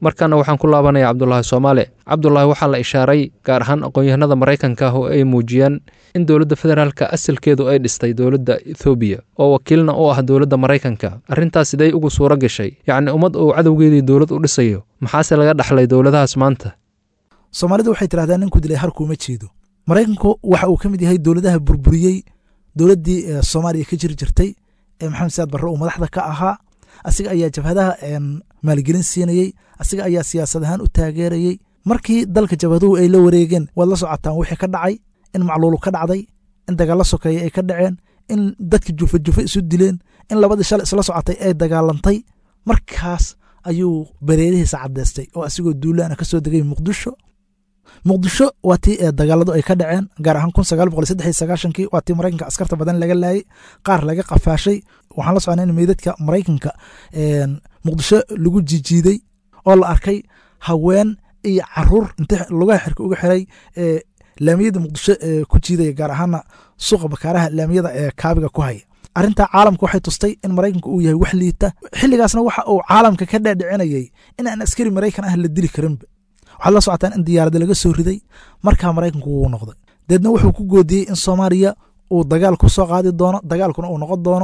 markaana waxaan ku laabanaya cabdulaahi soomaale cabdulaahi waxaa la ishaaray gaar ahaan aqoon-yahanada maraykanka ah oo ay muujiyaan in dowladda federaalka asalkeedu ay dhistay dowladda ethoobiya oo wakiilna u ah dowladda maraykanka arrintaas siday ugu suuro gashay yacni ummad uu cadowgeedii dowlad u dhisayo maxaase laga dhaxlay dowladahaas maanta soomaalidu waxay tidhahdaa ninku dilay harkuuma jeedo maraykanku waxa uu ka mid yahay dowladaha burburiyey dowladdii soomaaliya ka jiri jirtay ee maxamed siyaad barre uu madaxda ka ahaa asiga ayaa jabhadaha maalgelin siinayey asiga ayaa siyaasad ahaan u taageerayey markii dalka jabhaduhu ay la wareegeen waad la socotaan wixii ka dhacay in macluulu ka dhacday in dagaalla sokeeye ay ka dhaceen in dadka jufa jufa isu dileen in labadii shalay isla socotay ay dagaalantay markaas ayuu bareerihiisa caddeystay oo asigoo duulaana ka soo degay muqdisho muqdisho waa tii dagaaladu ay ka dhaceen gaar ahaan kun sagaal boqol saddex iyo sagaashankii waa tii maraykanka askarta badan laga laayay qaar laga qafaashay waxaan la socnay in meydadka maraykanka muqdisho lagu jijiiday oo la arkay haween iyo caruur inta lugaha xirka uga xiray laamiyada muqdisho ku jiidaya gaar ahaana suuqa bakaaraha laamiyada ee kaabiga ku haya arrintaa caalamka waxay tustay in maraykanka uu yahay wax liita xilligaasna waxa uu caalamka ka dhaadhicinayay in aan askari maraykan ah la dili karinba waxaad la socotaan in diyaarada laga soo riday markaa maraykanku wuu noqday deedna wuxuu ku goodiyey in soomaaliya uu dagaal ku soo qaadi doono dagaalkuna uu noqon doono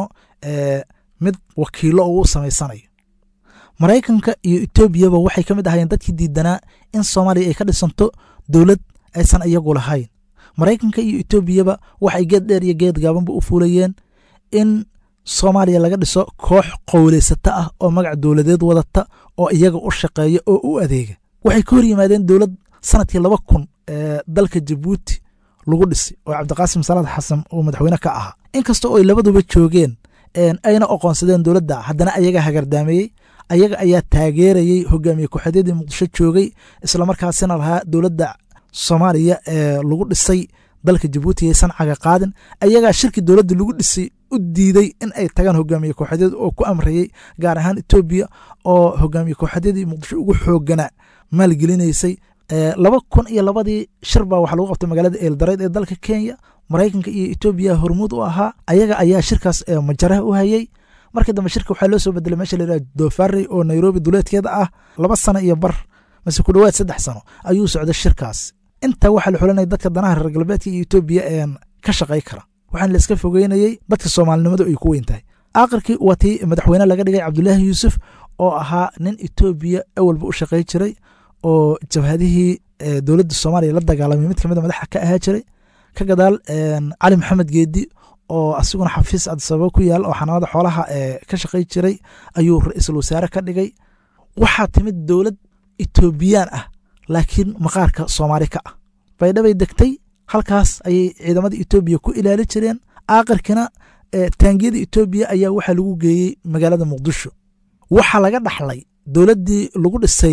mid wakiilo uu u samaysanayo maraykanka iyo etoobiyaba waxay ka mid ahayeen dadkii diidanaa in soomaaliya ay ka dhisanto dowlad aysan iyagu lahayn maraykanka iyo etoobiyaba waxay geed dheer iyo geed gaabanba u fuulayeen in soomaaliya laga dhiso koox qowleysata ah oo magac dowladeed wadata oo iyaga u shaqeeya oo u adeega waxay ka hor yimaadeen dowlad sanadkii laba kun ee dalka jabuuti lagu dhisay oo cabdiqaasim salaad xasan uu madaxweyne ka ahaa inkasta oo ay labaduba joogeen ayna oqoonsadeen dowladda haddana ayaga hagardaameeyey ayaga ayaa taageerayey hogaamiye ku-xadyadii muqdisho joogay islamarkaasina lahaa dowladda soomaaliya ee lagu dhisay dalka jabuuti yaysan caga qaadin ayagaa shirkii dowladda lagu dhisay u diiday in ay tagaan hogaamiye kooxadyada oo ku amrayey gaar ahaan etoobiya oo hogaamiye kooxadyadii muqdisho ugu xoogana maalgelinaysay laba kun iyo labadii shir baa waxaa lagu qabtay magaalada eeldareyd ee dalka kenya maraykanka iyo etoobiya hormuud u ahaa ayaga ayaa shirkaas majaraha u hayey markii dambe shirka waxaa loo soo bedelay meesha layidhaha dofarey oo nairobi duleedkeeda ah laba sano iyo bar mase ku dhowaad saddex sano ayuu socday shirkaas intaa waxaa la xulanaya dadka danaha reer galbeedka iyo etoobiya ka shaqay kara waxaana la iska fogeynayey dadka soomaalinimadu ay ku weyn tahay aakhirkii waa tii madaxweyne laga dhigay cabdulaahi yuusuf oo ahaa nin etoobiya awalba u shaqay jiray oo jabhadihii dowladda soomaaliya la dagaalamay mid kamid a madaxa ka ahaa jiray ka gadaal cali maxamed geedi oo asiguna xafiis adisababa ku yaal oo xanaanada xoolaha ka shaqay jiray ayuu ra-iisul wasaare ka dhigay waxaa timid dowlad etoobiyaan ah laakiin maqaarka soomaali ka ah baydhabay degtay halkaas ayay ciidamada etoobiya ku ilaali jireen aakhirkina taangiyada etoobiya ayaa waxaa lagu geeyey magaalada muqdisho waxaa laga dhaxlay dowladdii lagu dhisay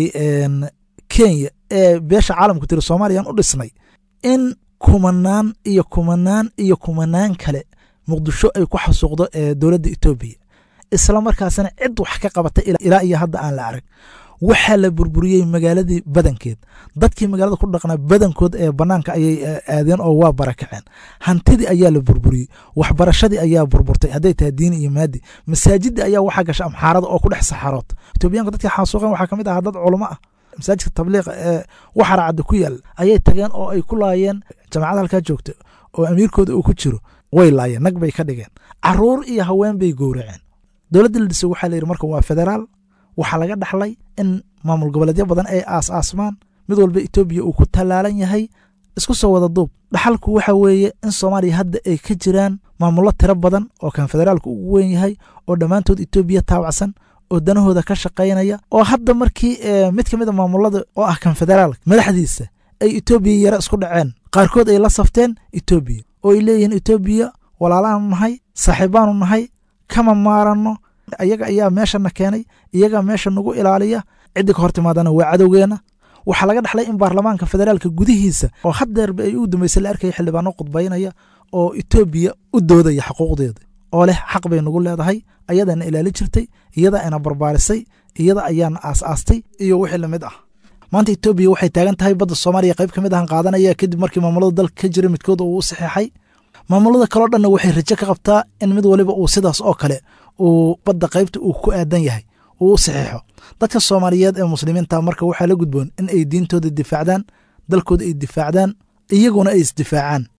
kenya ee beesha caalamku tiri soomaaliyaan u dhisnay in kumanaan iyo kumanaan iyo kumanaan kale muqdisho ay ku xasuuqdo dowladda etoobiya isla markaasina cid wax ka qabata ilaa iyo hadda aan la arag waxaa la burburiyey magaaladii badankeed dadkii magaalada ku dhaqnaa badankood ee banaanka ayay aadeen oo waa barakaceen hantidii ayaa la burburiyey waxbarashadii ayaa burburtay hadday tahay diini iyo maadi masaajidii ayaa waxaa gasha amxaarada oo ku dhex saxarood etoobiyaanku dadkii xaasuuqeen waxaa kamid ahaa dad culamo ah masaajidka tabliiqa ee waxaracadda ku yaal ayay tageen oo ay ku laayeen jamaacada halkaa joogta oo amiirkooda uu ku jiro way laayeen nag bay ka dhigeen caruur iyo haween bay gowraceen dowladda la dhisay waxaa layidhi marka waa federaal waxaa laga dhaxlay in maamul goboleedyo badan ay aas aasmaan mid walba etoobiya uu ku tallaalan yahay isku soo wada duub dhaxalku waxa weeye in soomaaliya hadda ay ka jiraan maamullo tiro badan oo kan federaalku ugu weyn yahay oo dhammaantood etoobiya taawacsan oo danahooda ka shaqaynaya oo hadda markii mid ka mid a maamulada oo ah kan federaalka madaxdiisa ay etoobiya yare isku dhaceen qaarkood ay la safteen etoobiya oo ay leeyihiin etoobiya walaalaanu nahay saaxiibaanu nahay kama maaranno iyaga ayaa meeshana keenay iyagaa meesha nagu ilaaliya ciddii ka hor timaadana waa cadowgeena waxaa laga dhaxlay in baarlamaanka federaalka gudihiisa oo haddeerba ay u dambeysay la arkaya xildhibaano khudbaynaya oo etoobiya u doodaya xuquuqdeeda oo leh xaq bay nagu leedahay ayadaana ilaali jirtay iyada ayna barbaarisay iyada ayaana aas-aastay iyo wixii lamid ah maanta etoobiya waxay taagan tahay badda soomaaliya qayb ka mid ahan qaadanaya kadib markii maamulada dalka ka jira midkood uu u saxeexay maamulada kaleo dhanna waxay rajo ka qabtaa in mid waliba uu sidaas oo kale uu badda qaybta uu ku aadan yahay uu u saxeexo dadka soomaaliyeed ee muslimiinta marka waxaa la gudboon in ay diintooda difaacdaan dalkooda ay difaacdaan iyaguna ay isdifaacaan